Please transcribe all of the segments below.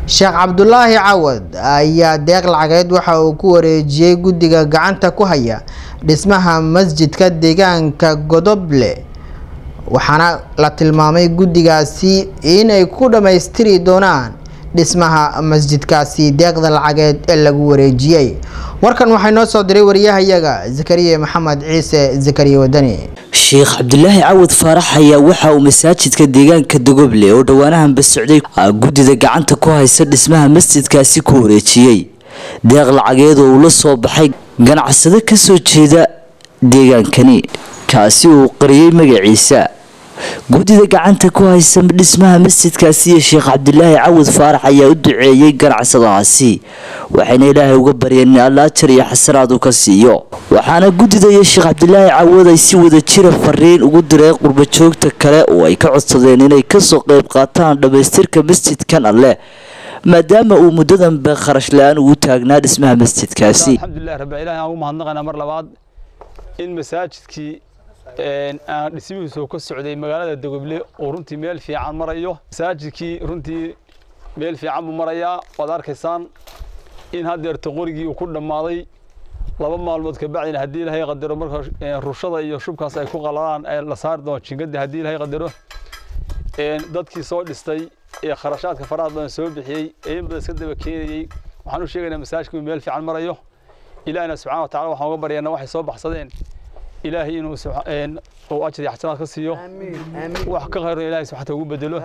sheekh cabdulaahi cawad ayaa deeq lacageed waxa uu ku wareejiyey guddiga gacanta ku haya dhismaha masjidka deegaanka godoble waxaana la tilmaamay guddigaasi inay ku dhammaystiri doonaan dhismaha masjidkaasi deeqda lacageed ee lagu wareejiyey warkan waxay noo soo diray wariyahayaga zakariya maxamed ciise zakariya wadani sheekh cabdulaahi cawad faarax ayaa waxa uu masaajidka deegaanka dogoble oo dhowaanahanba socday guddida gacanta ku haysa dhismaha masjidkaasi ku wareejiyey deeq lacageed oo uu la soo baxay ganacsado kasoo jeeda deegaankani kaasi uu qariyey magaciisa guddida gacanta ku haysa dhismaha masjidkaasi iyo sheekh cabdulaahi cawad faarax ayaa u duceeyey ganacsadahaasi waxayna ilaahay uga baryeen in alla ajar iyo xasanaad uu ka siiyo waxaana guddida iyo sheekh cabdulaahi cawad ay si wada jira fariin ugu direen qurbajoogta kale oo ay ka codsadeen inay kasoo qeyb qaataan dhammaystirka masjidkan alleh maadaama uu muddadanba kharash la-aan ugu taagnaa dhismaha masjidkaasi alxamdulilah rabbi ilahi aan ugu mahadnaqaynaa mar labaad in masaajidkii aan dhismihiisu ka socday magaalada dogoble oo runtii meel fiican marayo masaajidkii runtii meel fiican buu marayaa waad arkaysaan in haddeerta qorigii uu ku dhammaaday laba maalmood kabacdina haddii ilaahay qadaro marka rushada iyo shubkaas ay ku qaladaan la saari doono jingadii haddii ilaahay qadaro dadkii soo dhistay ee kharashaadka faraha badan soo bixiyey ee in badan iska daba keenayey waxaan u sheegaynaa masaajidku meel fiican marayo ilaahina subxana wa tacala waxaan uga baryaynaa waxay soo baxsadeen ilaahay inuu uu ajri xasanaad ka siiyo wax ka khayro ilaahay subxaata ugu bedelo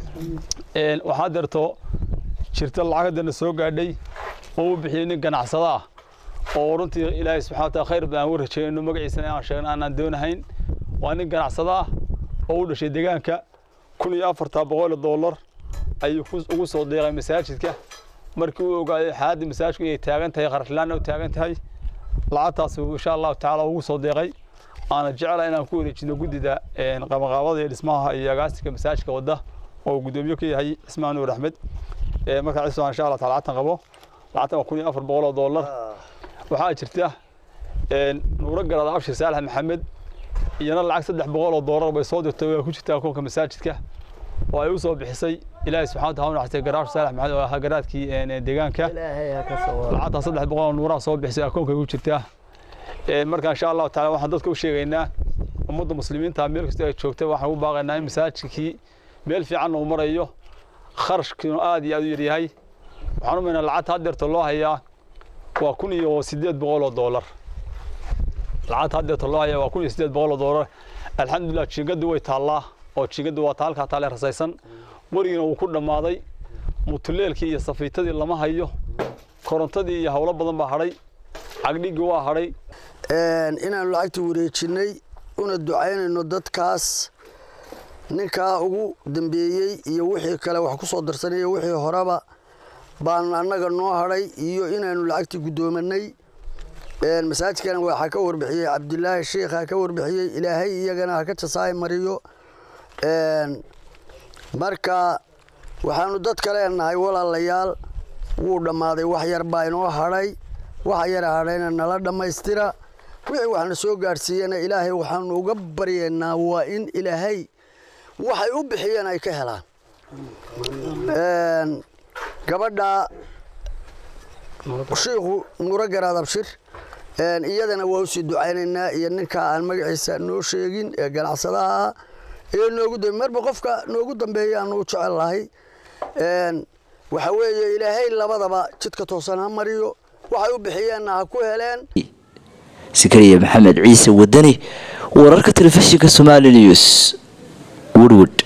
waxaa deerto jirta lacag haddana soo gaadhay oo u bixiyey nin ganacsada ah oo runtii ilaahay subxana wataala khayr badan ugu rajeeyno magaciisana aan sheegno aanaan doonahayn waa nin ganacsada ah oo u dhashay deegaanka kun iyo afartaa boqol dollar ayuu ugu soo deeqay masaajidka markii uu ogaaday xaaladda masaajidku inay taagan tahay kharashlaanna u taagan tahay lacagtaas insha allahu tacaala ugu soo deeqay aana jecla inaan ku wareejino guddida qabanqaabada iyo dhismaha iyo agaasika masaajidka wadda oo guddoomiye ka yahay cismaan nuur axmed markaa cismaan insha allah taala lacagtan qabo lacagtan waa kun iyo afar boqol oo dollar waxaa jirta nuuro garaad abshir saalax maxamed iyana lacag saddex boqol oo dollar bay soo dirtay waa ku jirtaa akoonka masaajidka oo ay u soo bixisay ilaahay subxana wataala u naxariistay garaash saalax maxamed oo ahaa garaadkii deegaanka lacagtaa saddex boqol oo nuuraha soo bixisay akoonka ku jirtaa marka insha allahu taala waxaan dadka u sheegaynaa ummadda muslimiinta meel kasta ay joogta waxaan u baaqaynaa in masaajidkii meel fiican uu marayo kharashkiinu aad iyo aad u yaryahay waxaan u maynaa lacagta haddeerta loo hayaa waa kun iyo sideed boqol oo dollar lacagta haddeerta loo hayaa waa kun iyo sideed boqol oo dollar alxamdulilah jiingadii way taallaa oo jiingadii waa taalkaa taale rasaysan qorigiina wuu ku dhammaaday mutuleelkii iyo safiitadii lama hayo korontadii iyo howlo badan baa hadhay cagdhigii waa hadhay inaanu lacagta wareejinnay una ducaynayno dadkaas ninkaa ugu dambeeyey iyo wixii kale wax ku soo darsanaya wixii horeba baan annaga noo hadhay iyo inaanu lacagtii guddoomanay masaajidkana waxaa ka warbixiyey cabdilaahi sheikha ka warbixiyey ilaahay iyagana ha ka jasaay mariyo marka waxaanu dadka leenahay walaalayaal wuu dhammaaday wax yar baa inoo hadhay waxa yara hadhayna nala dhammaystira wixii waxna soo gaadhsiiyana ilaahay waxaanu uga baryaynaa waa in ilaahay waxay u bixiyeen ay ka helaan gabadha shiikhu nuuro garaad abshir iyadana waa usii ducaynaynaa iyo ninkaa aan magaciisa noo sheegin ee ganacsadaha ah ee noogu dambe marba qofka noogu dambeeya aanu u jecel lahay waxa weeye ilaahay labadaba jidka toosan ha mariyo waxay u bixiyeenna ha ku heleen sakariya maxamed ciise wadani wararka telefishinka somali news woodwood